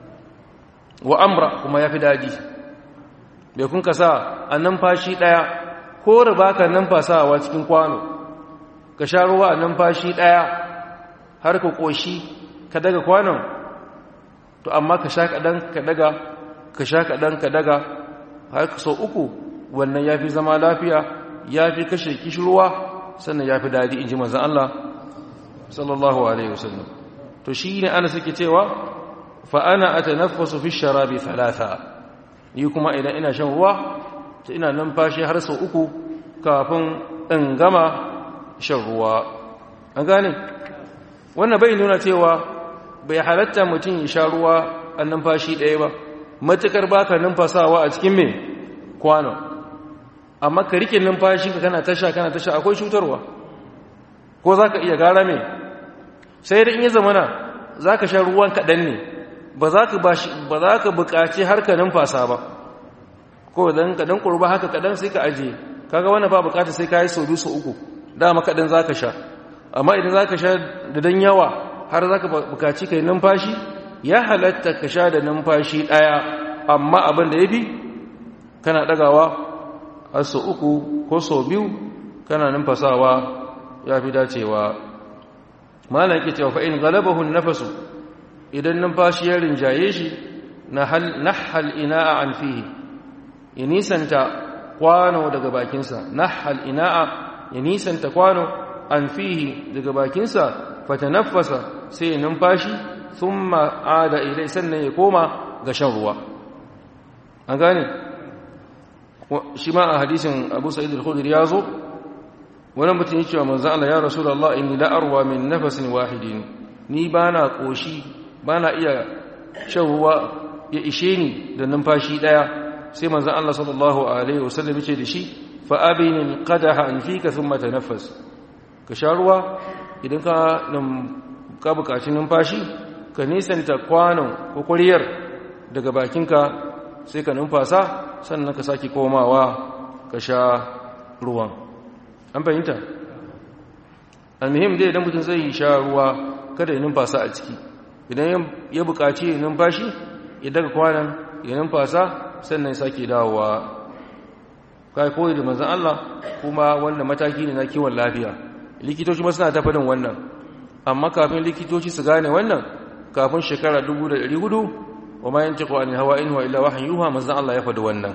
wa amra kuma ya fi daji bai kun ka sa a numfashi ɗaya ko da ba ka numfasawa cikin kwano ka sha ruwa a numfashi ɗaya har ka ƙoshi ka daga kwanon to amma ka sha kaɗan ka daga ka sha kaɗan ka daga har ka sau uku wannan ya fi zama lafiya ya fi kashe kishirwa sannan ya fi daɗi in ji manzan Allah sallallahu alaihi wasallam to shi ne ana suke cewa fa'ana a tanaffasu fi sharabi talata ni kuma idan ina shan ruwa ta ina numfashi har sau uku kafin in gama shan ruwa an gane wannan bai nuna cewa bai halatta mutum ya sha ruwa a numfashi ɗaya ba matukar baka numfasawa a cikin mai kwano amma ka rike numfashi ka kana tasha kana tasha akwai cutarwa ko za ka iya gara mai sai da in yi zamana za ka sha ruwan kaɗan ne ba za ka buƙaci har ka numfasa ba ko dan kaɗan ƙurba haka kaɗan sai ka ajiye kaga wannan ba buƙata sai ka yi sau biyu sau uku dama kaɗan za ka sha amma idan za ka sha da dan yawa har za ka buƙaci ka yi numfashi ya halatta ka sha da numfashi ɗaya amma abin da ya fi kana ɗagawa har sau uku ko sau biyu kana numfasawa ya fi dacewa malam ke cewa fa'in galabahun nafasu idan numfashi ya rinjaye shi na hal ina'a an fihi ya nisanta kwano daga bakinsa na hal ina'a ya nisanta kwano an fihi daga bakinsa fata nafasa sai numfashi sun ma'ada ilai sannan ya koma ga shan ruwa an gane shi ma a hadisin abu sa'id al-khudri ya zo wani mutum yake wa manzan Allah ya rasu da Allah inni la'arwa min nafasin wahidin ni ba na ƙoshi ba na iya shan ruwa ya ishe ni da numfashi ɗaya sai manzan Allah sallallahu Alaihi wasallam ce da shi fa'abinin ƙadaha an fi ka sun mata nafas ka sha ruwa idan ka buƙaci numfashi ka nisanta kwanon ko ƙwariyar daga bakinka sai ka numfasa sannan ka sake komawa ka sha ruwan an fahimta almuhim dai idan mutum zai sha ruwa kada ya numfasa a ciki idan ya buƙaci ya numfashi ya daga kwanan ya numfasa sannan ya sake dawowa kai koyi da manzan Allah kuma wannan mataki ne na kiwon lafiya likitoci ma suna tafadin wannan amma kafin likitoci su gane wannan kafin shekara 1400 wa ma yantiqu an hawa in wa illa wahyin yuha manzan Allah ya faɗi wannan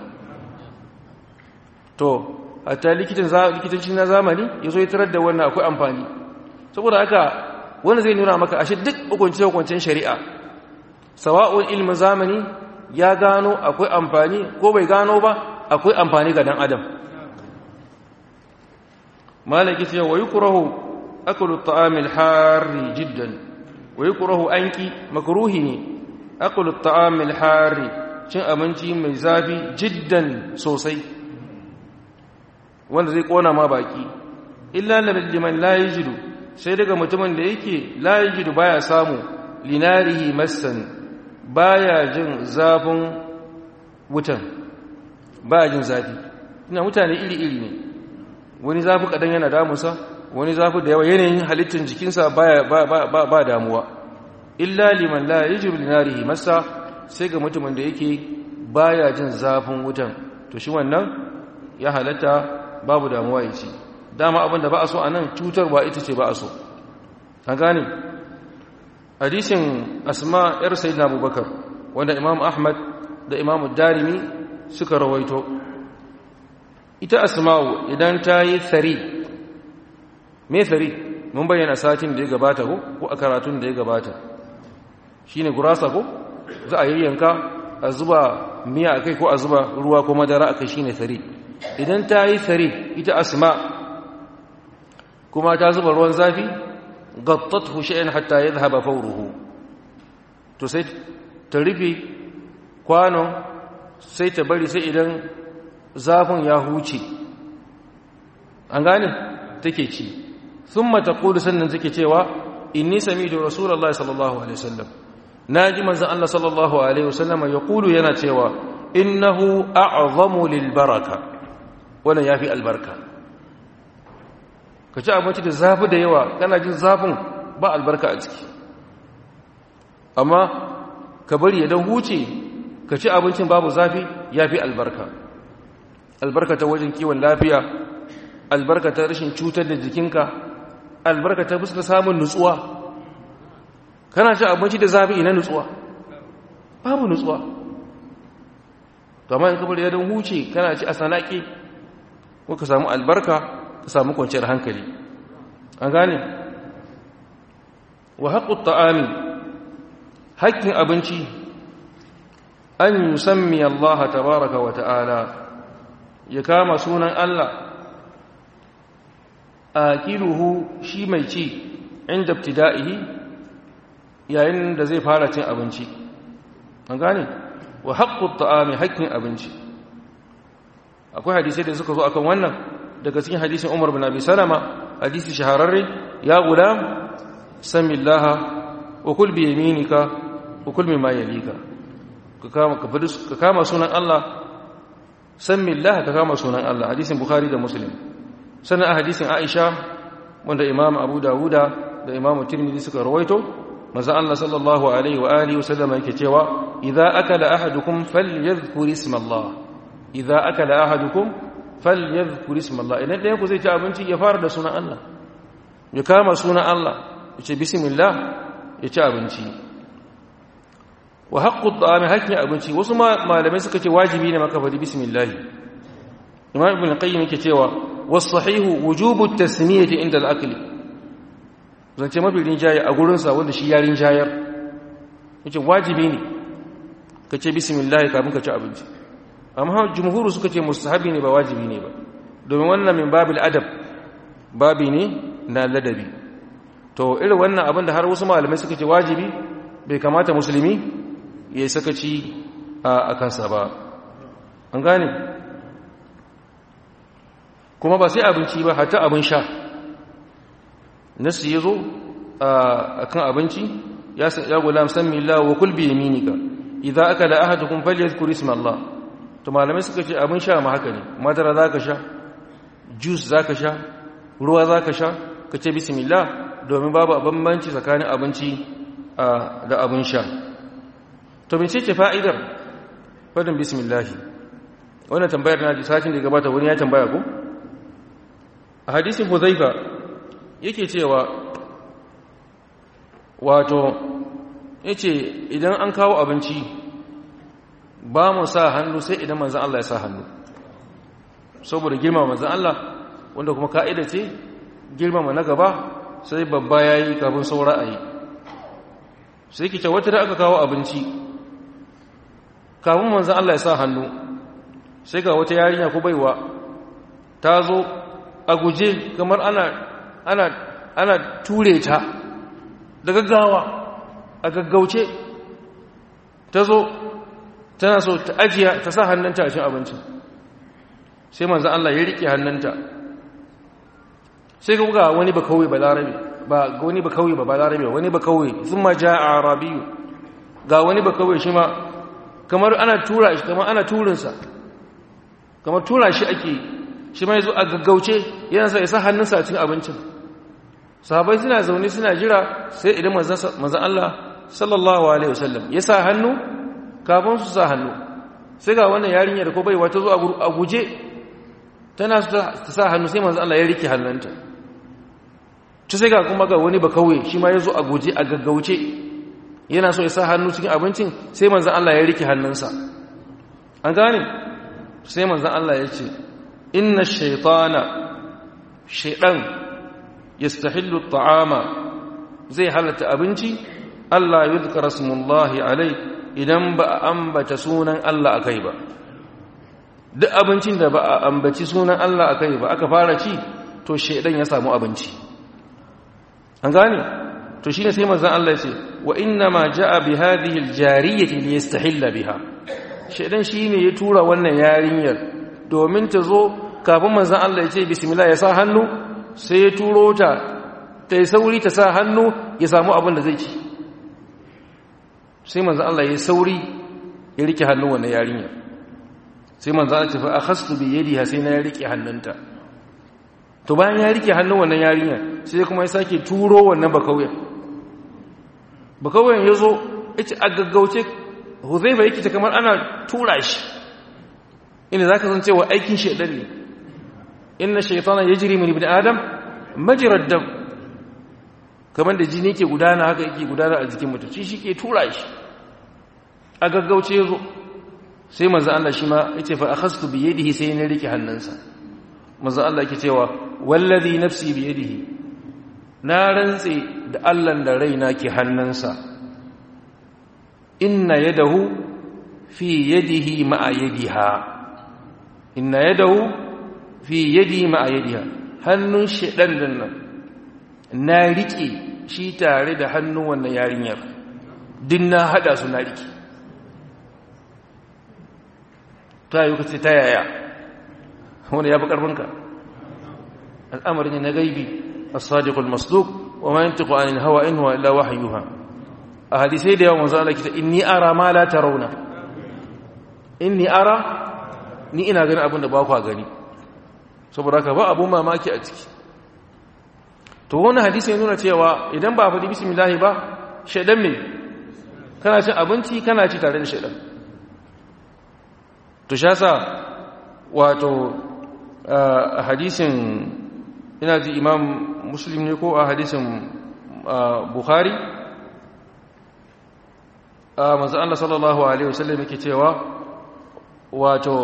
to hatta likitan likitanci na zamani yazo ya tarar da wannan akwai amfani saboda haka wanda zai nuna maka ashe duk hukunce-hukuncen shari'a sawa'un ilmin zamani ya gano akwai amfani ko bai gano ba akwai amfani ga dan adam malaki ce wa yukrahu aklu at-ta'amil harri jiddan wa yukrahu anki makruhi ne aklu at-ta'amil harri cin abinci mai zafi jiddan sosai wanda zai kona ma baki illa liman la yajidu sai daga mutumin da yake la yajidu baya samu linarihi massan baya jin zafin wutan baya jin zafi ina mutane iri-iri ne wani zafi kadan yana damusa wani zafi da yawa yanayin halittar jikinsa baya ba, ba, ba, ba damuwa illa liman la yajidu linarihi massa sai ga mutumin da yake baya jin zafin wutan to shi wannan ya halatta babu damuwa ya ce dama abinda ba a so a nan cutarwa ita ce ba a so an gane hadisin asma yar sayyidina abubakar wanda imam ahmad da imam darimi suka rawaito ita asma'u idan ta yi tsari me tsari mun bayyana satin da ya gabata ko ko a karatun da ya gabata shine gurasa ko za a yayyanka a zuba miya a kai ko a zuba ruwa ko madara a kai shine tsari idan ta yi tsari ita asma kuma ta zuba ruwan zafi gattathu shay'an hatta yadhhaba fawruhu to sai ta rufe kwanon sai ta bari sai idan zafin ya huce an gane take ci thumma taqulu sannan take cewa inni sami'tu rasulullahi sallallahu alaihi wasallam naji manzon Allah sallallahu alaihi wasallam yaqulu yana cewa innahu a'zamu lil baraka wannan yafi albarka ka ci abinci da zafi da yawa kana jin zafin ba albarka a ciki amma ka bari ya dan huce ka ci abincin babu zafi ya fi albarka albarka ta wajen kiwon lafiya albarka ta rashin cutar da jikinka albarka ta fuska samun nutsuwa kana ci abinci da zafi ina nutsuwa babu nutsuwa to amma in ka bari ya dan huce kana ci a sanake ko ka samu albarka ka samu kwanciyar hankali an gane wa haƙƙu ta'ami haƙƙin abinci an yusammi Allah tabaraka wa ta'ala ya kama sunan Allah akiluhu shi mai ci inda ibtida'ihi yayin da zai fara cin abinci an gane wa haƙƙu ta'ami haƙƙin abinci akwai hadisai da suka zo akan wannan daga cikin hadisin Umar bin Abi Salama hadisi shahararre ya gulam samillaha wa kul bi yaminika wa kul mimma yalika ka kama ka kama sunan Allah samillaha ka kama sunan Allah hadisin Bukhari da Muslim sannan a hadisin Aisha wanda Imam Abu Dawuda da Imam Tirmidhi suka rawaito manzo Allah sallallahu alaihi wa alihi wa sallam yake cewa idza akala ahadukum falyadhkur isma Allah idza akala ahadukum falyadhkur isma Allah idan ɗayan ku zai ci abinci ya fara da sunan Allah ya kama sunan Allah ya ce bismillah ya ci abinci wa haqqu at-ta'ami hakkin abinci wasu malamai suka ce wajibi ne maka fadi bismillah imam ibn qayyim yake cewa was sahihu wujubu at-tasmiyati inda al-akli zance mafi rinjaye a gurin sa wanda shi ya rinjayar yace wajibi ne ka ce bismillah kafin ka ci abinci amma jumhuru suka ce mustahabi ne ba wajibi ne ba domin wannan min babil adab babi ne na ladabi to irin wannan abin da har wasu malamai suka ce wajibi bai kamata musulmi ya yi sakaci a kansa ba an gane kuma ba sai abinci ba hatta abin sha nasu ya zo a kan abinci ya gulam san mila wa kulbi yaminika idan aka da ahadukum falyadhkur isma Allah to malamai suka ce abin sha ma haka ne madara za ka sha juice za ka sha ruwa za ka sha ka ce bismillah domin babu bambanci tsakanin abinci da abin sha to bin ce fa'idar fadin bismillah wannan tambayar na ji satin da gabata wani ya tambaya ko a hadisin huzaifa yake cewa wato yace idan an kawo abinci ba mu sa hannu sai idan manzan Allah ya sa hannu saboda girmama manzan Allah wanda kuma ka'ida ce girmama na gaba sai babba ya yi kafin saura a yi sai ki wata da aka kawo abinci kafin manzan Allah ya sa hannu sai ga wata yarinya ko baiwa ta zo a guje kamar ana ana ana ture ta da gaggawa a gaggauce ta zo tana so ta ajiya ta sa hannunta a cin abincin sai manzan Allah ya riƙe hannunta sai ga wani ba kawai ba larabe ba wani ba kawai ba larabe wani ba kawai sun ma ja a arabiyu ga wani ba kawai shi ma kamar ana tura shi kamar ana turinsa kamar tura shi ake shi ma ya zo a gaggauce yana sa ya sa hannunsa a cikin abincin sahabai suna zaune suna jira sai idan manzan Allah sallallahu alaihi wasallam ya sa hannu kafin su sa hannu sai ga wannan yarinyar ko baiwa ta zo a guje tana su ta sa hannu sai manzan Allah ya rike hannunta ta sai ga kuma ga wani ba kawai shi ma ya zo a guje a gaggauce yana so ya sa hannu cikin abincin sai manzan Allah ya rike hannunsa an gane sai manzan Allah ya ce inna shaitana shaidan yastahillu ta'ama zai halatta abinci Allah yuzkara smullahi alai idan ba a ambata sunan Allah akai ba duk abincin da ba a ambaci sunan Allah akai ba aka fara ci to shaidan ya samu abinci an gane to shine sai manzon Allah ya ce wa inna ma jaa bi hadhihi aljariyati liyastahilla biha shaidan shine ya tura wannan yarinyar domin ta zo kafin manzon Allah ya ce bismillah ya sa hannu sai ya turo ta ta yi sauri ta sa hannu ya samu abin da zai ci sai manzan Allah ya sauri ya rike hannun wannan yarinya sai manzan Allah ce fa akhastu bi yadiha sai na ya rike hannunta to bayan ya rike hannun wannan yarinya sai kuma ya sake turo wannan bakauyen bakauyen yazo yace a gaggauce Huzaifa yake ta kamar ana tura shi ina zaka san cewa aikin shedan ne inna shaytana yajri min ibn adam majra dam kamar da jini ke gudana haka yake gudana a jikin mutum shi ke tura shi a gaggauce yazo sai manzo Allah shi ma yace fa akhastu bi yadihi sai ne rike hannunsa manzo Allah yake cewa wallazi nafsi bi yadihi na rantse da Allah da raina ke hannunsa inna yadahu fi yadihi ma'a yadiha inna yadahu fi yadi ma'a yadiha hannun shedan din nan na rike shi tare da hannun wannan yarinyar din na hada su na rike ta yi kace ta yaya wanda ya fi karfinka al'amarin na gaibi as-sadiq al-masduq wa ma yantiqu anil hawa in huwa illa wahyuha a hadisai da yawan manzo Allah kita inni ara ma la tarawna inni ara ni ina ganin abin da ba ku gani saboda haka ba abun mamaki a ciki to wani hadisi ya nuna cewa idan ba faɗi bismillahi ba shaidan me kana cin abinci kana ci tare da shaidan to shasa wato a hadisin ina ji imam muslim ne ko a hadisin bukhari a manzo Allah sallallahu alaihi wasallam yake cewa wato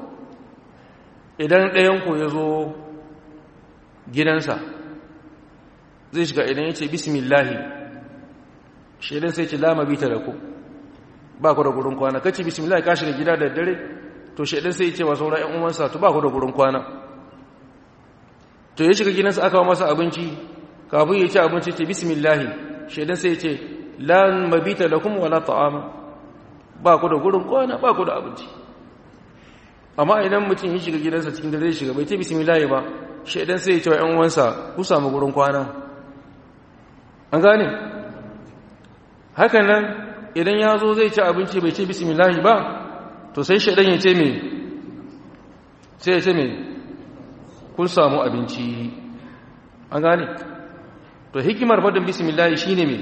idan ɗayanku ya zo gidansa zai shiga idan ya ce bismillahi shaidan sai ce lama bita da ku ba ku da gurin kwana kace bismillahi ka shiga gida da dare to shaidan sai ce wa sauran 'yan uwansa to ba ku da gurin kwana to ya shiga gidansa aka wa masa abinci kafin ya ci abinci ce bismillahi shaidan sai ce lan mabita lakum wala ta'ama ba ku da gurin kwana ba ku da abinci amma idan mutum ya shiga gidansa cikin dare shiga bai ce bismillah ba shaidan sai ya ce wa ƴan uwansa ku samu gurin kwana an gane hakan nan idan ya zo zai ci abinci bai ce bismillah ba to sai shaidan ya ce me sai ya ce me kun samu abinci an gane to hikimar fadin bismillah shine me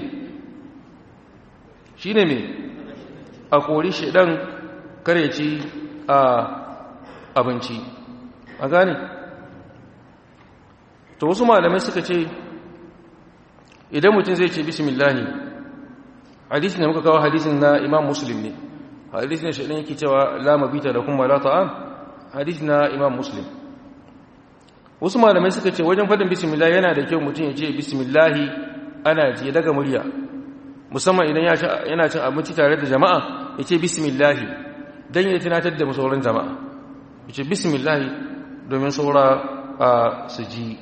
shine me a kori shaidan kare ci a abinci a gane to wasu malamai suka ce idan mutum zai ce bismillahi hadisi ne muka kawo hadisin na imam muslim ne hadisi ne shaɗin yake cewa la mabita da kuma la ta'am hadisi na imam muslim wasu malamai suka ce wajen faɗin bismillah yana da kyau mutum ya ce bismillahi ana ji daga murya musamman idan yana cin abinci tare da jama'a ya ce bismillahi don ya tunatar da sauran jama'a ya ce bismillahi domin saura a su ji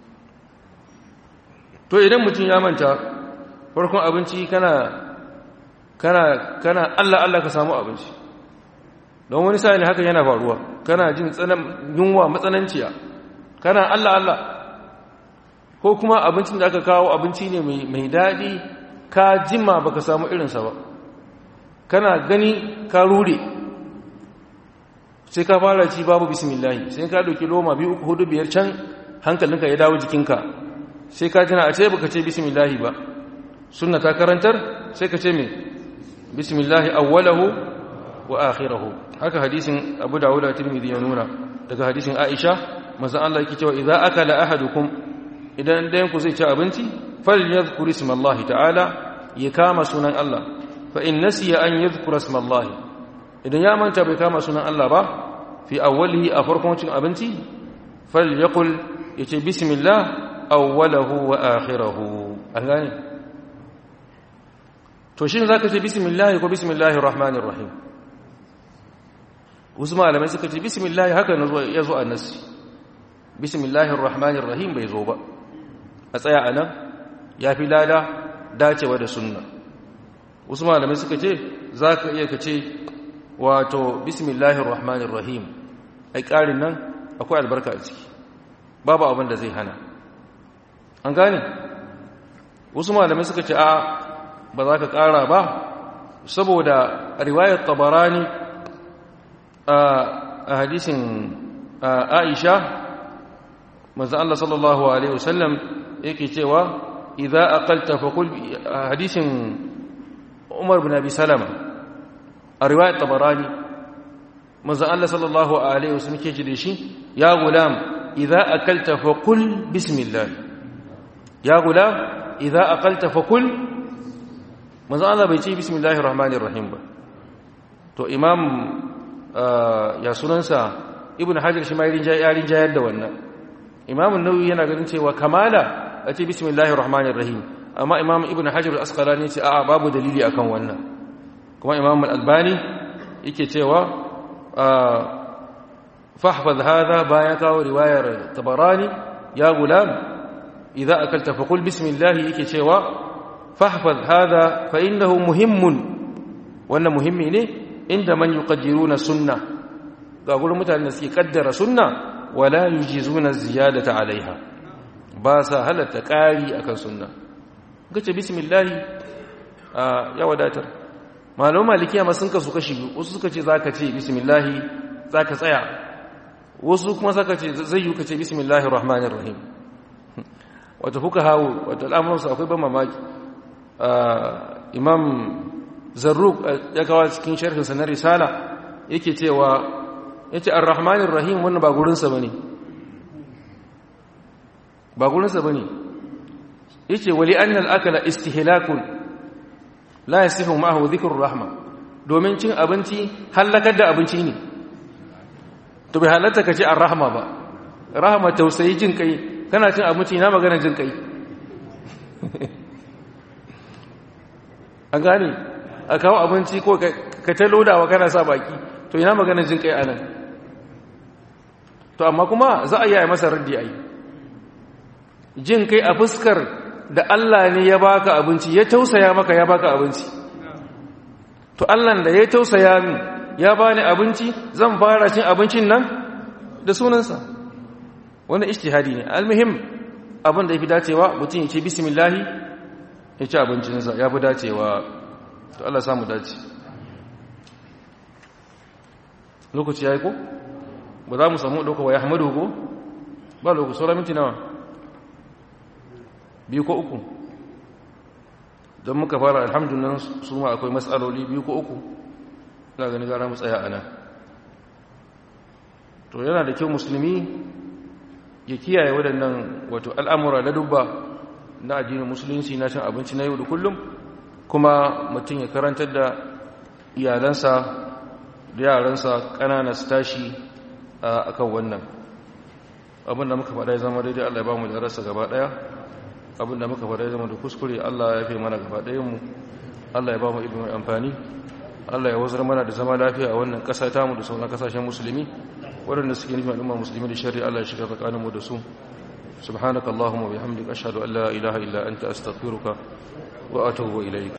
to idan mutum ya manta farkon abinci kana kana kana Allah Allah ka samu abinci don wani sa'ili haka yana faruwa kana jin yunwa matsananciya kana Allah Allah ko kuma abincin da aka kawo abinci ne mai daɗi ka jima baka samu irinsa ba kana gani ka rure sai ka fara ci babu bismillahi sai ka doki loma biyu uku hudu biyar can hankalinka ya dawo jikinka sai ka tana a ce baka ce bismillahi ba sunna ta karantar sai ka ce me bismillahi awwalahu wa akhirahu haka hadisin Abu Dawud da Tirmidhi ya nuna daga hadisin Aisha manzo Allah yake cewa idza akala ahadukum idan dayan ku zai ci abinci falyadhkur ismallahi ta'ala ya kama sunan Allah fa in nasiya an yadhkura ismallahi idan ya manta bai kama sunan Allah ba fi awwalihi a farkon cin abinci falyaqul yace bismillah awwalahu wa akhirahu an gane to shin zaka ce bismillah ko bismillahir rahmanir rahim wasu malamai suka ce bismillah haka ya zo a nasi bismillahir rahmanir rahim bai zo ba a tsaya anan ya fi lada dacewa da sunna wasu malamai suka ce za ka iya ka ce wato bismillahir rahmanir rahim ai ƙarin nan akwai albarka a ciki babu abin da zai hana an gane wasu malamai suka ce a ba za ka ƙara ba saboda riwayar tabarani a hadisin aisha manzo Allah sallallahu alaihi wasallam yake cewa idza aqalta faqul hadisin Umar bin Abi Salama a riwayat Tabarani manzo Allah sallallahu alaihi wasallam yake ce da shi ya gulam idza akalta faqul bismillah ya gulam idza aqalta faqul manzo Allah bai ce bismillahir rahmanir rahim ba to imam ya sunansa ibn hajar shi ma yarin jayar da wannan imamun nauyi yana ganin cewa kamala a ce bismillahir rahmanir rahim amma imam ibn hajar al-asqalani ce a'a babu dalili akan wannan kuma imam al-albani yake cewa fahfaz hadha bayan kawo riwayar tabarani ya gulam idza akalta faqul bismillah yake cewa fahfaz hadha fa innahu muhimmun wannan muhimmi ne inda man yuqaddiruna sunna ga gurin mutanen da suke kaddara sunna wala yujizuna ziyadata alaiha ba sa halatta ƙari akan sunna gace bismillah ya wadatar malamu malikiya ma sun kasu kashi wasu suka ce zaka ce bismillah zaka tsaya wasu kuma suka ce zai yi ka ce bismillahir rahmanir rahim wato fuka hawo wato al'amuransu akwai ban mamaki imam zarruk ya kawo cikin sharhinsa na risala yake cewa yace ar-rahmanir rahim wannan ba gurinsa bane ba gurinsa bane yace wali anna al-akala istihlakun la yasihu ma'ahu dhikrur rahma domin cin abinci halakar da abinci ne to bai halatta ka ce ar-rahma ba rahma tausayi jin kai kana cin abinci na magana jin kai an gane a kawo abinci ko ka ta lodawa kana sa baki to ina magana jin kai anan to amma kuma za a yi masa raddi ai jin kai a fuskar da Allah ne ya baka abinci ya tausaya maka ya baka abinci to Allah da ya tausaya min ya bani abinci zan fara cin abincin nan da sunansa wannan ijtihadi ne almuhim abin da yafi dacewa mutum ya ce bismillah ya ci abincinsa ya fi dacewa to Allah samu dace lokaci yayi ko ba za mu samu dauka wa yahmadu ko ba lokaci sauran minti nawa biyu ko uku don muka fara alhamdulillah su ma akwai matsaloli biyu ko uku ina gani gara mu tsaya ana to yana da kyau musulmi ya kiyaye waɗannan wato al'amura na dubba na addinin musulunci na cin abinci na yau da kullum kuma mutum ya karantar da iyalansa da yaransa ƙanana su tashi a kan wannan abinda muka faɗa ya zama daidai Allah ya ba mu darasa gaba ɗaya abinda muka faɗa ya zama da kuskure Allah ya fi mana gaba ɗayan mu Allah ya ba mu ilimin amfani Allah ya wazar mana da zama lafiya a wannan ƙasa ta mu da sauran ƙasashen musulmi waɗanda suke nufin al'umma musulmi da shari'a Allah ya shiga tsakaninmu da su subhanakallahumma wa bihamdika ashhadu an la ilaha illa anta astaghfiruka wa atubu ilayk